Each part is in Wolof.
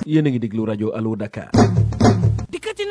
yéen a ngi déglu rajo Allo Dakar. dikkati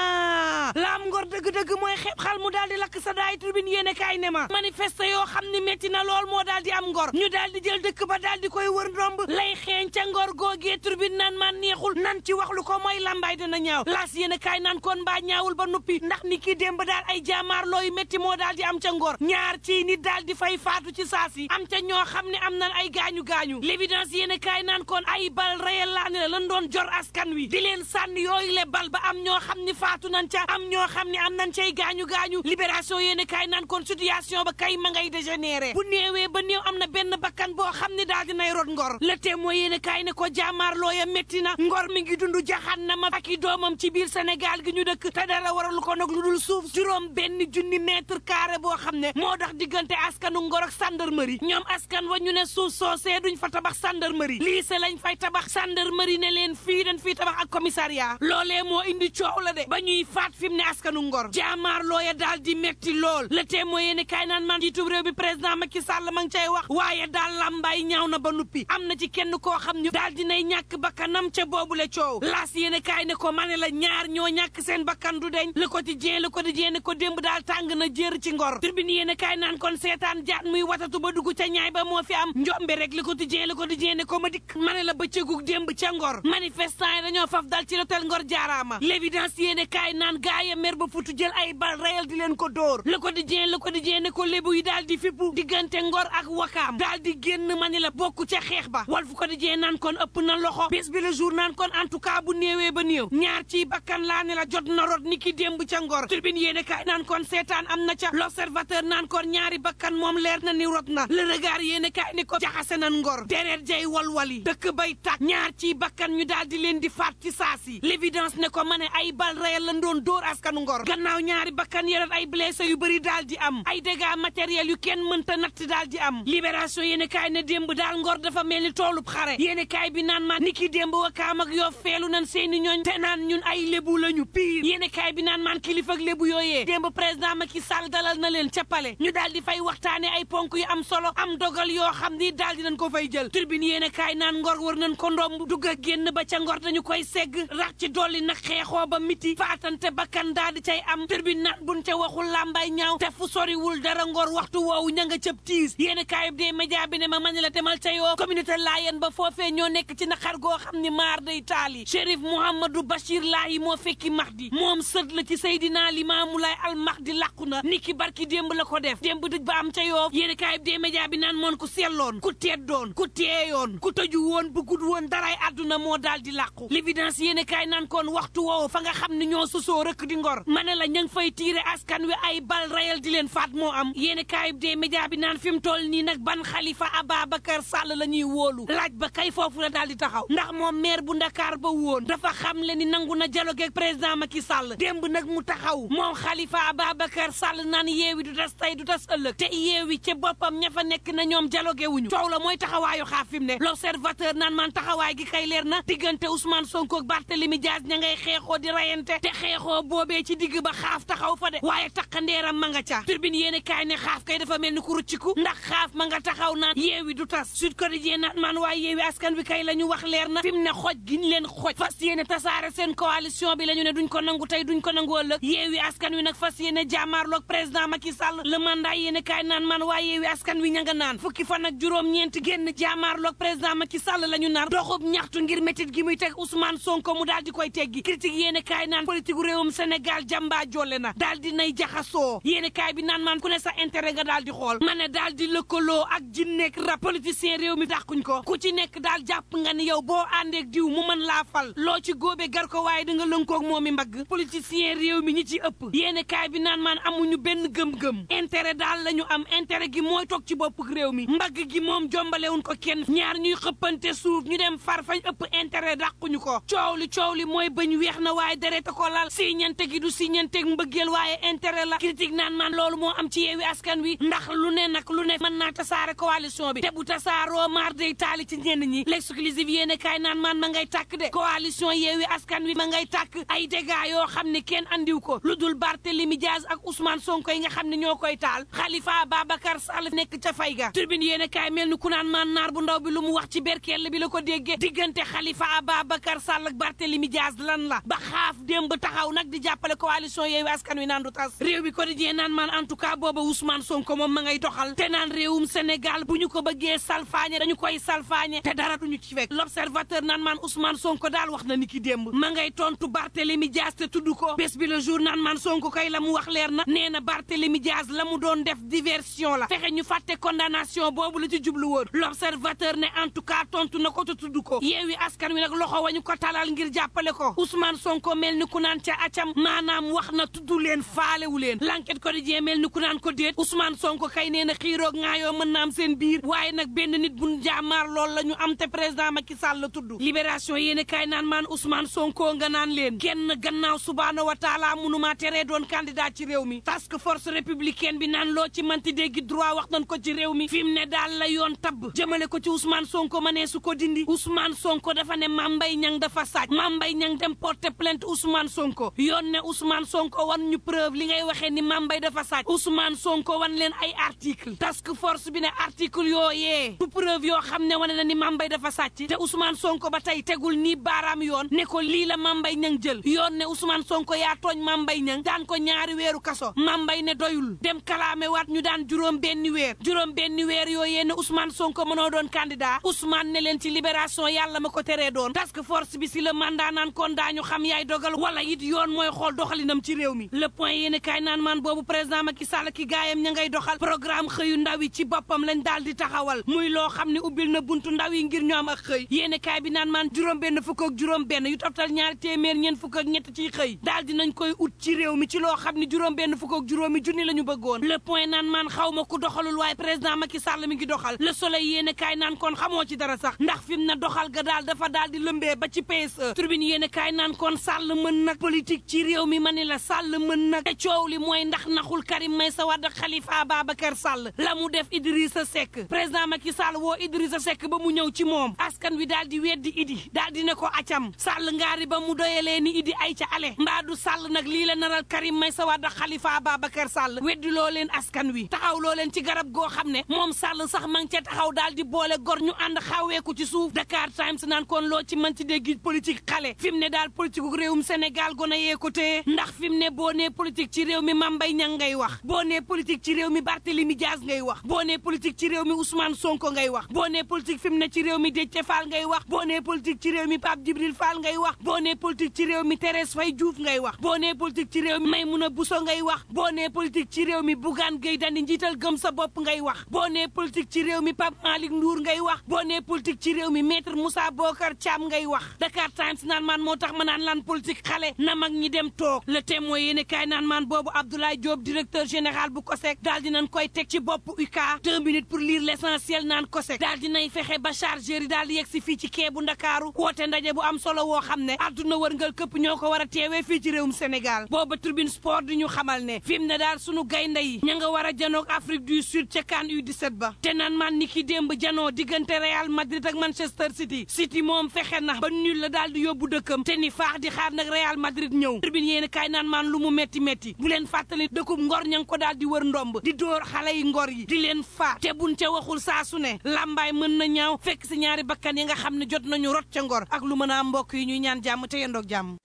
naa laam ngor dëgg-dëgg mooy xeeb xal mu daal di lakk sa daay tribune yéene kaay ne ma manifeste yoo xam ni métti na lool moo daal di am ngor ñu daal di jël dëkk ba daal di koy wër ndomb lay xeeñ ca ngor googee tribune naan man neexul nan ci wax lu ko mooy lambaay dana ñaaw laas yéene kaay naan kon mbaa ñaawul ba nuppi ndax ni ki démb daal ay jaamaar looyu métti moo daal di am ca ngor ñaar ci nit daal di fay faatu ci saas yi am ca ñoo xam ne am nan ay gaañu-gaañu l'évidence yéene kaay naan kon ay bal réel laa ne la lan doon jor askan wi di leen sànni yooyu le bal ba am ñoo xam ni faatu nañ ca am ñoo xam ne am nañ cay gaañu-gaañu libération yéene kaay naan kon situation ba kay ma ngay dégénéré bu néewee ba néew am na benn bakkan boo xam ne daal dinay rot ngor le témoin yéene kaay ne ko jaamaar looya métti na ngor mi ngi dund jaxannama ak i doomam ci biir Sénégal gi ñu dëkk te dara waralu ko nag lu dul suuf juróom benn junni mètre carré boo xam ne moo dox diggante askanu ngor ak gendarmerie ñoom askan wa ñu ne suuf soosee duñ fa tabax gendarmerie lycée lañ fay tabax gendarmerie ne leen fii dañ fii tabax ak commissariat loolee moo indi coow la de ba ñuy faat fi mu ne askanu ngor jaamaar looya daal di metti lool le témoin yéene kaay naan man jiitub réew bi président Macky Sall ma ngi cay wax waaye daal làmbaay ñaaw na ba nuppi am na ci kenn koo xam ne daal dinay ñàkk bakkanam ca boobule coow laas yéene kaay ne ko ma ne la ñaar ñoo ñàkk seen bakkan du deñ le quotidien le quotidien ne ko démb daal tàng na jër ci ngor tribune yéene kaay naan kon seetaan jaat muy watatu ba dugg ca ñaay ba moo fi am njombe rek le quotidien le quotidien ne ko ma dikk ma ne la bëccëgu démb ca ngor manifestant yi dañoo faf dal ci l'hôtel ngor jaaraama l'évidence yéene kaay naan gaaya mer ba futu jël ay bal réel di leen ko dóor le quotidien le quotidien ne ko lébu yi daal di fippu diggante ngor ak wakaam daal di génn ma ni la bokk ca xeex ba walfu quotidien naan kon ëpp na loxo bés bi le jour naan kon en tout cas bu néewee ba néew ñaar ci bakkan laa ne la jot na rot ni ki démb ca ngor tribune yéene kaay naan kon seetaan am na ca l'observateur naan kon ñaari bakkan moom leer na ni rot na le regard yéene kaay ni ko jaxase nan ngor deret jay walwali dëkk bay tàkk ñaar ci bakkan ñu daal di leen di faat ci saasi l'évidence ne ko ma ne ay bal réel lan doon dóor askanu ngor gannaaw ñaari bakkan yeret ay blessé yu bëri daal di am ay dégâts matériels yu kenn mënta natt daal di am libération yéene kaay ne démb daal ngor dafa mel ni toolub xare yéene kaay bi naan maan niki démb wakaam ak yoo feelu nan seeni ñooñ te naan ñun ay lébu lañu piir yéene kaay bi naan maan kilifa ak lébu yooyee démb président Macky Sall dalal na leen ca pale ñu daal di fay waxtaane ay ponk yu am solo am dogal yoo xam ni daal di nañ ko fay jël turbine yéene kaay naan ngor war nañ ko ndomb dugg ak génn ba ca ngor dañu koy segg rax ci dolli nag xeexoo ba miti faatante bakkan daal di cay am turbine naan buñ ca waxul làmbaay ñaaw te fu soriwul dara ngor waxtu woowu ña nga cëb tiis yéene kaayub dee média bi ne ma mani la demal ca yoo communauté laayeen ba foofee ñoo nekk ci naqar goo xam ni maar day taali Chérif Mouhamadou Bachir Laahi moo fekki Mahdi moom sët la ci Seydina Limaamu Laay al Mahdi làqu na niki barki démb la ko def démb dëj ba am ca yoo yéene kaayub dee média bi naan moon ku selloon ku teddoon ku teeyoon ku tëju woon bëggut woon daray àdduna moo daal di làqu l'évidence yéene kaay naan kon waxtu woowu fa nga xam ne ñoo sosoo rëkk di ngor ma ne la ña ngi fay tiire askan wi ay bal rayal di leen faat moo am yéene kaayub dee média bi naan fi mu toll nii nag ban xalifa Ababacar Sall la ñuy wóolu laaj ba kay foofu la daal di taxaw ndax moom maire bu Ndakaar ba woon dafa xam le ni nangu na dialogue ak président Macky Sall démb nag mu taxaw moom xalifa Ababacar Sall naan yeewi du tas tey du tas ëllëg te yeewi ca boppam ña fa nekk na ñoom dialogue wuñu coow la mooy taxawaayu xaaf fi mu ne l'observateur naan man taxawaay gi kay leer na diggante Ousmane Sonko ak Barthélemy Diaz ña ngay xeexoo di rayante te xeexoo boobee ci digg ba xaaf taxaw fa de waaye takkandeeram ma nga ca turbine yéene kaay ne xaaf kay dafa mel ni ku rucciku ndax xaaf ma nga taxaw naan yeewi du tas Sud Quotidien naan man waaye yeewi askan wi kay la ñu wax leer na fi mu ne xoj gi ñu leen xoj fas yéene tasaare seen coalition bi la ñu ne duñ ko nangu tey duñ ko nangu ëllëg yeewi askan wi nag fas yéene jàmmaarloog président Macky Sall le mandat yéene kaay naan man waaye yeewi askan wi ña nga naan fukki fan ak juróom-ñeent génn jàmmaarloog président Macky Sall la ñu naan doxub ñaxtu ngir métit gi muy teg Ousmane Sonko mu daal di koy teggi critique yéene kaay naan politique réewum Sénégal jàmbaa jolle na daal di nay jaxasoo yéene kaay bi naan man ku ne sa intérêt nga daal di xool ma ne daal di lëkkaloo ak jinneek rab politicien réew mi dàquñ ko ku ci nekk daal jàpp nga ni yow boo àndeek diw mu mën laa fal loo ci góobe gar ko waaye da nga lënkoog moom mi mbagg politicien réew mi ñi ci ëpp yéene kaay bi naan man amuñu benn gëm-gëm intérêt daal la ñu am intérêt gi mooy toog ci bopp réew mi mbagg gi moom jombalewuñ ko kenn ñaar ñuy xëppante suuf ñu dem far fañ ëpp intérêt dàquñu ko coow li coow li mooy bañ weex na waaye dereta ko lal siñante gi du siñanteeg mbëgg mbëggeel waaye intérêt la critique naan man loolu moo am ci yeewi askan wi ndax lu ne nag lu ne mën naa tasaare coalition bi te bu tasaaroo maar day taali ci ñenn ñi l'exclusive yéene kaay naan man ma ngay tàkk de coalition yeewi askan wi ma ngay tàkk ay dégâts yoo xam ne kenn andiw ko lu dul Barthélemy Diaz ak Ousmane Sonko yi nga xam ne ñoo koy taal Khalifa Babacar Sall nekk ca fay ga turbine yéene kaay mel ni ku naan man naar bu ndaw bi lu mu wax ci berkell bi la ko déggee diggante Khalifa Babacar Sall ak Barthélemy Diaz lan la ba xaaf démb taxaw nag di jàppale coalition yeewi askan wi naan du tas réew bi quotidien naan man en tout cas booba Ousmane Sonko moom ma ngay doxal te naan réewum Sénégal bu ñu ko bëggee salfaañe dañu koy salfaañe te dara duñu ci fekk l'observateur naan man Ousmane Sonko daal wax na ni ki démb ma ngay tontu Barthélemy Diaz te tudd ko bés bi le jour naan man Sonko kay la mu wax leer na nee na Barthélemy Diaz la mu doon def diversion la fexe ñu fàtte condamnation boobu la ci jublu woon l'observateur ne en tout cas tontu na ko te tudd ko yeewi askan wi nag loxo wañu ko talal ngir jàppale ko Ousmane Sonko mel ni ku naan ca acam maanaam wax na tudd leen faalewu leen l'enquête quotidien mel ni ku naan ko déet Ousmane Sonko kay nee na xiiroog ngaayoo mën na am seen biir waaye nag benn nit bu jaamaar lool la ñu am te président Macky Sall la tudd libération yéen kay naan maan Ousmane Sonko nga naan leen kenn gannaaw subhaana wa taala mënumaa teree doon candidat ci réew mi task force républicaine bi naan loo ci manti déggi droit wax nañ ko ci réew mi fi mu ne daal la yoon tabb jëmale ko ci Ousmane Sonko ma nee su ko dindi Ousmane Sonko dafa ne Mame Mbaye Niang dafa sàcc Mame Mbaye Niang dem porter plainte Ousmane Sonko yoon ne Ousmane Sonko wan ñu preuve li ngay waxee ni Mame Mbaye dafa sàcc Ousmane Sonko wan leen ay article task force bi ne article yooyee du preuve yoo xam ne wane na ni Mame Mbaye dafa sàcc te Ousmane Sonko ba tey tegul nii baaraam yoon ne ko lii la Mame Mbaye Niang jël yoon ne Ousmane Sonko yaa tooñ Mame Mbaye Niang daan ko ñaari weeru kaso Mame Mbaye ne doyul dem kalaame waat ñu daan juróom benni weer juróom benni weer yooyee ne Ousmane Sonko mënoo doon candidat Ousmane ne leen ci libération yàlla ma ko teree doon task force bi si le mandat naan kon daañu xam yaay dogal wala it yoon mooy xool doxalinam ci réew mi le point yéen kaay naan man boobu président Macky Sall ki gaayam ña ngay doxal programme xëyu ndaw yi ci boppam lañ daal di taxawal muy loo xam ne ubbil na buntu ndaw yi ngir ñu am ak xëy yéen kaay bi naan man juróom benn fukk ak juróom benn yu toftal ñaari téeméer ñeent fukk ak ñett ciy xëy daal dinañ koy ut ci réew mi ci loo xam ne juróom benn fukk ak juróomi junni la ñu bëggoon le point naan man xaw ma ku doxalul waaye président Macky Sall mi ngi doxal le soleil yéen kaay naan kon xamoo ci dara sax ndax fi mu na doxal ga daal dafa daal di lëmbee ba ci PSE tribune yéen kaay naan kon Sall mën nag politique ci réew mi ma ni la Sall mën nag te coow li mooy ndax naxul Karim Meïssa Wade ak Khalifa Ababacar Sall la mu def Idrissa Seck président Macky Sall woo Idrissa Seck ba mu ñëw ci moom askan wi daal di weddi Idi daal di ne ko acam Sall ngaari ba mu doyalee ni Idi ay ca ale mbaadu Sall nag lii la naral Karim Meïssa Wade ak Khalifa Ababacar Sall weddi loo leen askan wi taxaw loo leen ci garab goo xam ne moom Sall sax ma ngi ca taxaw daal di boole gor ñu ànd xaweeku ci suuf Dakar Times naan kon loo ci mën ci dégg politique xale fi mu ne daal politique gu réewum Sénégal gone yee ko téye ndax fi mu ne boo nee politique ci réew mi Mame Mbaye Niang ngay wax boo nee politique ci réew mi Barthélémy Dias ngay wax boo nee politique ci réew mi Ousmane Sonko ngay wax boo nee politique fi mu ne ci réew mi Déthié Fall ngay wax boo nee politique ci réew mi Pape Djibril Fall ngay wax boo nee politique ci réew mi Thérèse Faye Diouf ngay wax boo nee politique ci réew mi Maymouna Bousso ngay wax boo nee politique ci réew mi Bougane Gueye Dany njiital gëm sa bopp ngay wax boo nee politique ci réew mi Pape Malick Ndour ngay wax boo nee politique ci réew mi maître Moussa Bokar Thiam ngay wax Dakar Times naan man moo tax ma naan lan politique xale na mag ñi dem toog le témoin yéene kaay naan man boobu Abdoulaye Diop directeur général bu COSEC daal dinañ koy teg ci bopp UCA deux minutes pour lire l'essentiel naan COSEC daal dinay fexe ba chargeur yi daal di yegg si fii ci kee bu Ndakaaru woote ndaje bu am solo woo xam ne àdduna wërngal këpp ñoo ko war a teewee fii ci réewum Sénégal booba tribune sport di ñu xamal ne fi mu ne daal sunu gaynde yi ña nga war a janoog Afrique du Sud ca CAN U17 ba te naan man ni ki démb janoo diggante Real Madrid ak Manchester City City moom fexe na ba nul la daal di yóbbu dëkkam te ni faax di xaar nag Real Madrid ñëw tribune yéen kaay naan maan lu mu metti metti bu leen fàttali dëkkub ngor ña ngi ko daal di wër ndomb di dóor xale yi ngor yi di leen faat te buñ ca waxul saa su ne lambaay mën na ñaaw fekk si ñaari bakkan yi nga xam ne jot nañu rot ca ngor ak lu mën a am mbokk yi ñuy ñaan jàmm te yendoog jàmm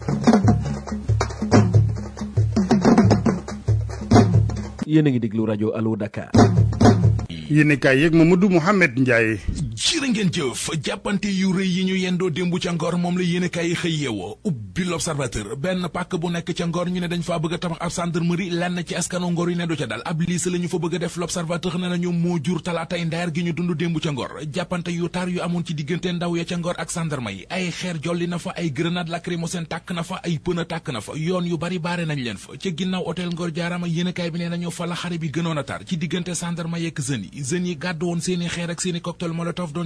yéen a ngi déglu rajo Allo Dakar. yéen kaay yeeg Mamadou Mouhamed Ndiaye. jërë ngeen jëf jàppante yu rëy yi ñu yendoo démb ca ngor moom la yéen kaay yi xëy yeewoo ubbi l'observateur benn pàkk bu nekk ca ngor ñu ne dañ faa bëgg a tabax ab gendarmerie lenn ci askanu ngor yi ne du ca dal ab liis la ñu fa bëgg a def l'observateur ne nañu moo jur talaatay ndeer gi ñu dund démb ca ngor jàppante yu tar yu amoon ci diggante ndaw ya ca ngor ak gendarme yi ay xeer jolli na fa ay grenade lacrymogène tàkk na fa ay pneu tàkk na fa yoon yu bari baare nañ leen fa ca ginnaaw hôtel ngor jaarama yéen kaay bi ne nañu fa la xare bi gënoon a tar ci diggante gendarme yeeg jeunes yi jeunes yi gàddu woon seeni xeer ak seeni cocktail molotov doon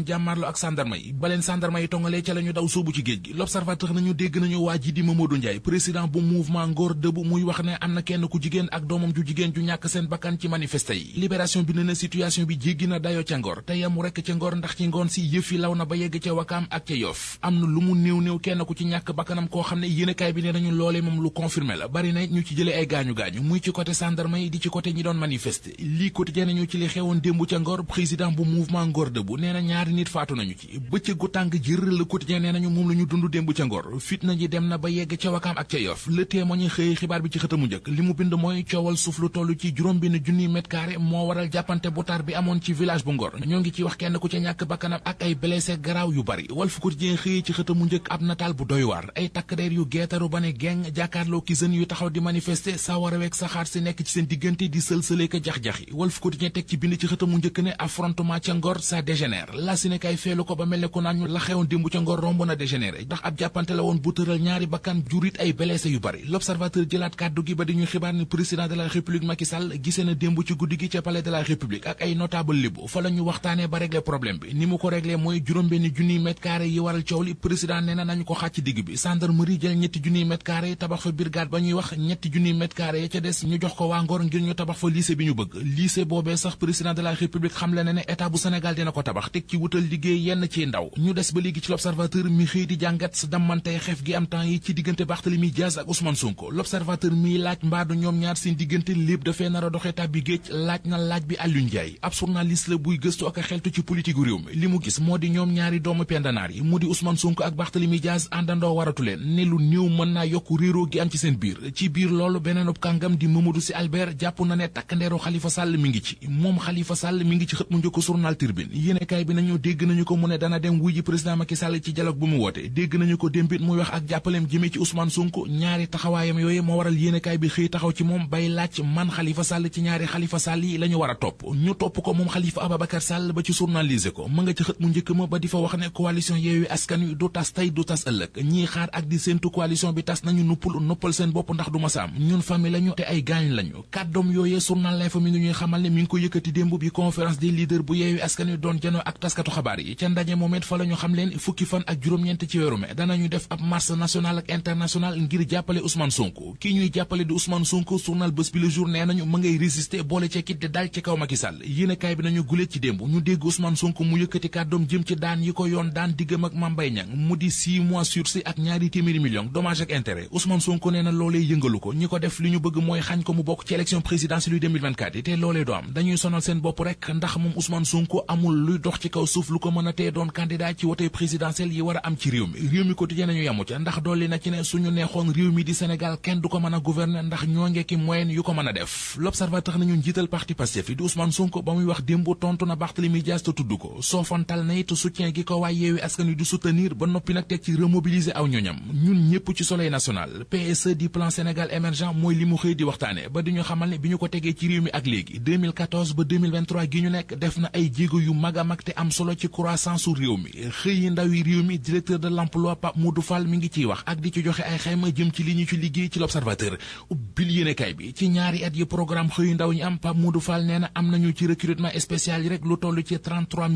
jàmmaarlo ak sandarma yi ba leen sandarma yi tongalee ca la ñu daw sóobu ci géej gi l'observateur nañu dégg nañu waa ji di Mamadou Ndiaye président bu mouvement Ngor Debout muy wax ne am na kenn ku jigéen ak doomam ju jigéen ju ñàkk seen bakkan ci manifesté yi libération bi ne na situation bi jéggi na dayoo ca Ngor te yamu rekk ca Ngor ndax ci ngoon si yëf yi law na ba yegg ca Wakaam ak ca Yoff am na lu mu néew néew kenn ku ci ñàkk bakkanam koo xam ne yéenekaay bi ne nañu loolee moom lu confirmé la bari na ñu ci jëlee ay gaañu-gaañu muy ci côté sandarma yi di ci côté ñi doon manifester lii quotidien nañu ci li xewoon démb ca Ngor président bu mouvement Ngor Debout nee na ñaari nit faatu nañu ci bëccëgu tàng jër le quotidien nee nañu moom la ñu dund démb ca Ngor fitna ji dem na ba yegg ca Wakaam ak ca Yoff le témoin xëy xibaar bi ci xëtamu njëkk li mu bind mooy coowal suuf lu toll ci juróom benn junniy mètre carré moo waral jàppante bu tar bi amoon ci village bu Ngor ñoo ngi ci wax kenn ku ca ñàkk bakkanam ak ay blessé garaaw yu bari Walf Quotidien xëy ci xëtamu njëkk ab nataal bu doy waar ay takk der yu geetaru ba ne geng jàkkaarloo ki jeunes yu taxaw di manifester sa war a weeg saxaar si nekk ci seen diggante di sël-sëlee ka jax-jaxi Walf Quotidien teg ci bind ci xëtamu njëkk ne affrontement ca Ngor ça dégénère la si ne kay feelu ko ba mel ne ku naan ñu la xewoon démb ca Ngor romb na dégénéré ndax ab jàppante la woon bu tëral ñaari bakkan jurit ay blessé yu bari l'observateur jëlaat kàddu gi ba di ñu xibaar ni président de la république Macky Sall gisee na démb ci guddi gi ca palais de la république ak ay notable libu fa la ñu waxtaanee ba régler problème bi ni mu ko régler mooy juróom-benn junniy mètre carré yi waral coow li président nee na nañu ko xàcc digg bi gendarmerie jël ñetti junniy mètre carré tabax fa brigade ba ñuy wax ñetti junniy mètre carré ya ca des ñu jox ko waa Ngor ngir ñu tabax fa lycée bi ñu bëgg lycée boobee sax président de la république xam le ne ne état bu Sénégal dina ko tabax teg ci wutal liggéey yenn ci ndaw ñu des ba léegi ci l'observateur mi xëy di jàngat sa dammantey xef gi am temps yi ci diggante Barthélemy Diaz ak Ousmane Sonko l'observateur mi laaj mbaadu ñoom ñaar seen diggante lépp dafee nar a doxee tàbbi géej laaj na laaj bi Aliou Ndiaye ab journaliste la buy gëstu ak a xeltu ci politique réew mi li mu gis moo di ñoom ñaari doomu pendanaar yi mu di Ousmane Sonko ak Barthélemy Diaz àndandoo waratu leen ne lu néew mën naa yokk réeroo gi am ci seen biir ci biir loolu beneenub kàngam di Mamadou Sy Albert jàpp na ne takkandeeru Khalifa Sall mi ngi ci moom Khalifa Sall mi ngi ci xët mu njëkk journal Tribune yéenekaay bi nañu dégg nañu ko mu ne dana dem wuy ji président Macky Sall ci dialogue bu mu woote dégg nañu ko démbit muy wax ak jàppaleem jëmee ci Ousmane Sonko ñaari taxawaayam yooyu moo waral yéenekaay bi xëy taxaw ci moom bay laaj man Khalifa Sall ci ñaari Khalifa Sall yi la ñu war a topp ñu topp ko moom Khalifa Ababacar Sall ba ci journaliser ko ma nga ci xët mu njëkk ma ba di fa wax ne coalition Yewwi Askan Wi du tas tey du tas ëllëg ñii xaar ak di séentu coalition bi tas nañu nuppul noppal seen bopp ndax du ma saam ñun famille lañu te ay gaañ lañu kàddoom yooyee journal L'Info mi ngi ñuy xamal ne mi ngi ko yëkkati démb bi conférence des leaders bu Yewwi Askan Wi doon janoo ak taskatu xabaar yi ca ndaje moomet fa la ñu xam leen fukki fan ak juróom-ñeent ci weeru me danañu def ab marche nationale ak internationale ngir jàppale Ousmane Sonko kii ñuy jàppale di Ousmane Sonko journal bés bi le jour nee nañu ma ngay résister boole ca kit di dal ci kaw Macky Sall yéenekaay bi nañu gulee ci démb ñu dégg Ousmane Sonko mu yëkkati kàddoom jëm ci daan yi ko yoon daan diggam ak Mame Mbaye Niang mu di 6 mois sursis ak ñaari téeméeri millions dommage ak intérêt Ousmane Sonko nee na loolee yëngalu ko ñi ko def li ñu bëgg mooy xañ ko mu bokk ci élection présidentielle yu 2024 yi te loolee do am dañuy sonal seen bopp rek ndax moom Ousmane Sonko amul luy dox ci kaw suuf lu ko mën a tee doon candidat ci wote présidentielle yi war a am ci réew mi réew mi quotidien nañu yamu ca ndax dolli na ci ne suñu neexoon réew mi di Sénégal kenn du ko mën a gouverner ndax ñoo ngekki moyen yu ko mën a def l'observateur nañu njiital parti Pastef yi di Ousmane Sonko ba muy wax démb tontu na Barthélémy Dias te tudd ko soofantal na it soutien gi ko waay Yewwi Askan Wi di soutenir ba noppi nag teg ci remobiliser aw ñoñam ñun ñëpp ci soleil national PSE di plan Sénégal émergent mooy li mu xëy di waxtaane ba di ñu xamal ne bi ñu ko tegee ci réew mi ak léegi 2014 ba 2023 gi ñu nekk def na ay jéego yu mag a mag te am solo ci croissance su réew mi xëy yi ndaw yi réew mi directeur de l'emploi Pape Modou Fall mi ngi ciy wax ak di ci joxe ay xayma jëm ci li ñu ci liggéey ci l'observateur ubbil yéenekaay bi ci ñaari at yi programme xëyu ndaw ñi am Pape Modou Fall nee na am nañu ci recrutement spécial yi rek lu toll ci 33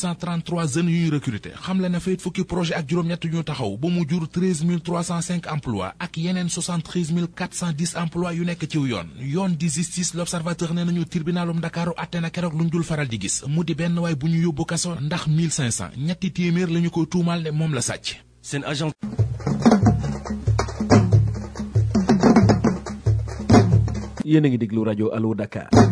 833 jeunes yu ñu recruté xam le na fayit fukki projet ak juróom-ñett yu ñu taxaw ba mu jur 13 305 emplois ak yeneen 73 410 emplois yu nekk ciw yoon yoon di justice l'observateur nee nañu tribunalum Ndakaaru atte na keroog luñ dul faral di gis mu di benn waay bu ñu yóbbu kaso ndax 1500 ñetti téeméer la ñu ko tuumal ne moom la sàcc seen agent yéen a ngi déglu rajo Allo Dakar